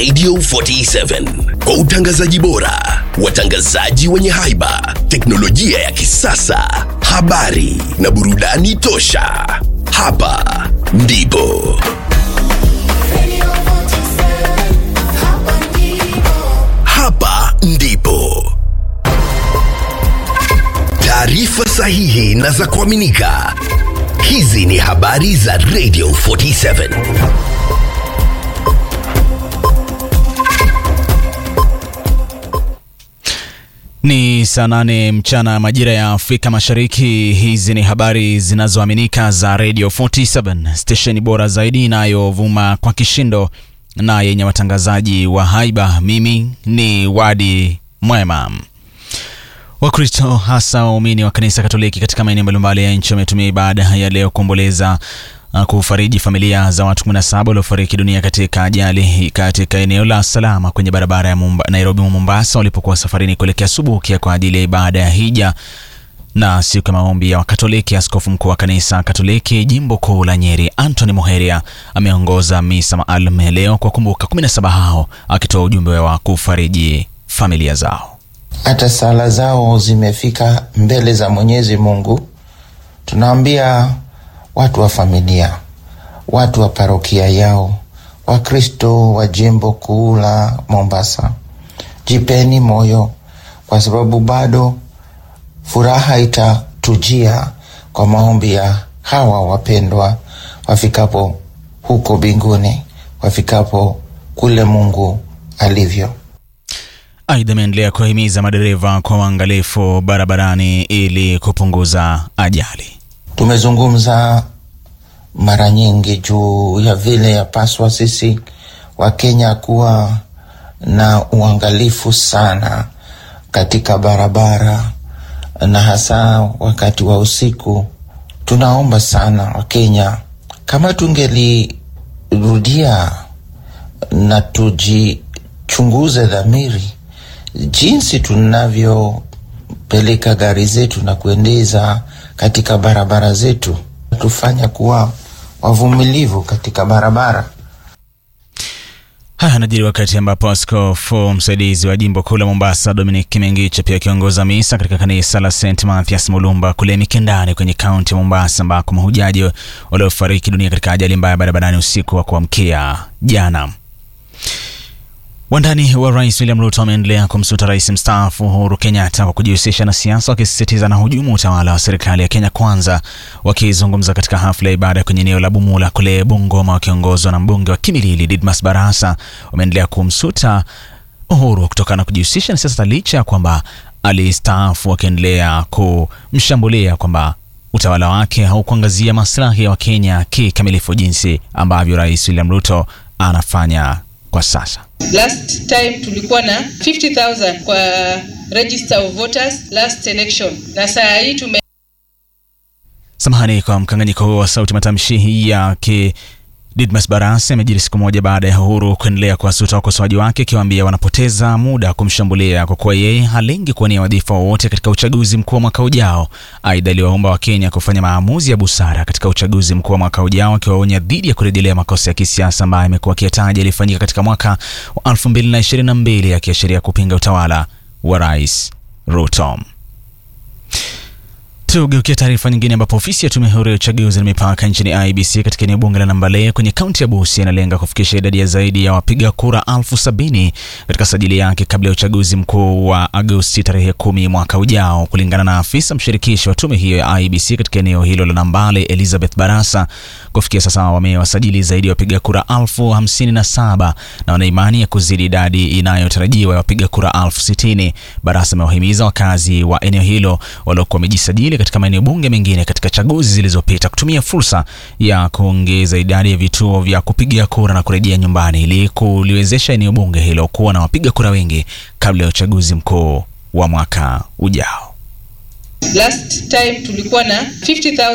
Radio 47 kwa utangazaji bora, watangazaji wenye haiba, teknolojia ya kisasa, habari na burudani tosha. Hapa ndipo hapa ndipo taarifa sahihi na za kuaminika. Hizi ni habari za Radio 47. Ni saa nane mchana majira ya Afrika Mashariki. Hizi ni habari zinazoaminika za Radio 47, stesheni bora zaidi inayovuma kwa kishindo na yenye watangazaji wa haiba. Mimi ni Wadi Mwema. Wakristo hasa waumini wa kanisa Katoliki katika maeneo mbalimbali ya nchi wametumia ibada ya leo kuomboleza uh, kufariji familia za watu 17 waliofariki dunia katika ajali katika eneo la Salama kwenye barabara ya Mumba, Nairobi Mombasa walipokuwa safarini kuelekea Subukia kwa ajili ya ibada ya hija na siku ya maombi ya Wakatoliki. Askofu mkuu wa kanisa Katoliki jimbo kuu la Nyeri, Anthony Moheria, ameongoza misa maalum ya leo kwa kumbuka 17 hao, akitoa ujumbe wa kufariji familia zao. hata sala zao zimefika mbele za Mwenyezi Mungu. Tunaambia watu wa familia, watu wa parokia yao, Wakristo wa jimbo kuu la Mombasa, jipeni moyo, kwa sababu bado furaha itatujia kwa maombi ya hawa wapendwa wafikapo huko mbinguni, wafikapo kule Mungu alivyo. Aidha, ameendelea kuwahimiza madereva kwa uangalifu barabarani ili kupunguza ajali. Tumezungumza mara nyingi juu ya vile yapaswa sisi Wakenya kuwa na uangalifu sana katika barabara na hasa wakati wa usiku. Tunaomba sana Wakenya kama tungelirudia na tujichunguze dhamiri jinsi tunavyopeleka gari zetu na kuendeza katika barabara zetu, tufanya kuwa wavumilivu katika barabara. Haya yanajiri wakati ambapo askofu msaidizi wa jimbo kuu la Mombasa Dominic Kimengicha pia akiongoza misa katika kanisa la St Mathias Mulumba kule Mikindani kwenye kaunti ya Mombasa, ambako mahujaji waliofariki dunia katika ajali mbaya barabarani usiku wa kuamkia jana. Wandani wa rais William Ruto wameendelea kumsuta rais mstaafu Uhuru Kenyatta kwa kujihusisha na siasa, wakisisitiza na hujumu utawala wa serikali ya Kenya Kwanza. Wakizungumza katika hafla ya ibada kwenye eneo la Bumula kule Bungoma, wakiongozwa na mbunge wa Kimilili Didmas Barasa, wameendelea kumsuta Uhuru kutokana na kujihusisha na siasa licha ya kwamba alistaafu, wakiendelea kumshambulia kwamba utawala wake haukuangazia maslahi ya Wakenya kikamilifu jinsi ambavyo rais William Ruto anafanya kwa sasa. Last time tulikuwa na 50,000 kwa register of voters last election, na saa hii tume Samahani kwa mkanganyiko huo wa sauti. Matamshi hii yake Didmas Barasa amejiri siku moja baada ya Uhuru kuendelea kuwasuta wakosoaji wake, akiwaambia wanapoteza muda kumshambulia kwa kuwa yeye halengi kuwania wadhifa wowote katika uchaguzi mkuu wa mwaka ujao. Aidha, aliwaomba Wakenya kufanya maamuzi ya busara katika uchaguzi mkuu wa mwaka ujao, akiwaonya dhidi ya kurejelea makosa ya kisiasa ambayo amekuwa akiyataja yalifanyika katika mwaka wa 2022 akiashiria kupinga utawala wa Rais Ruto. Tugeukia taarifa nyingine ambapo ofisi ya tume huru ya uchaguzi na mipaka nchini IBC katika eneo bunge la Nambalee kwenye kaunti ya Busia inalenga kufikisha idadi ya zaidi ya wapiga kura elfu sabini katika sajili yake kabla ya uchaguzi mkuu wa Agosti tarehe kumi mwaka ujao. Kulingana na afisa mshirikishi wa tume hiyo ya IBC katika eneo hilo la Nambale, Elizabeth Barasa, kufikia sasa wamewasajili zaidi ya wapiga kura elfu hamsini na saba na wana imani ya kuzidi idadi inayotarajiwa ya wapiga kura elfu sitini. Barasa amewahimiza wakazi wa eneo hilo waliokuwa wamejisajili katika maeneo bunge mengine katika chaguzi zilizopita kutumia fursa ya kuongeza idadi ya vituo vya kupigia kura na kurejea nyumbani ili kuliwezesha eneo bunge hilo kuwa na wapiga kura wengi kabla ya uchaguzi mkuu wa mwaka ujao. last time tulikuwa na 50,000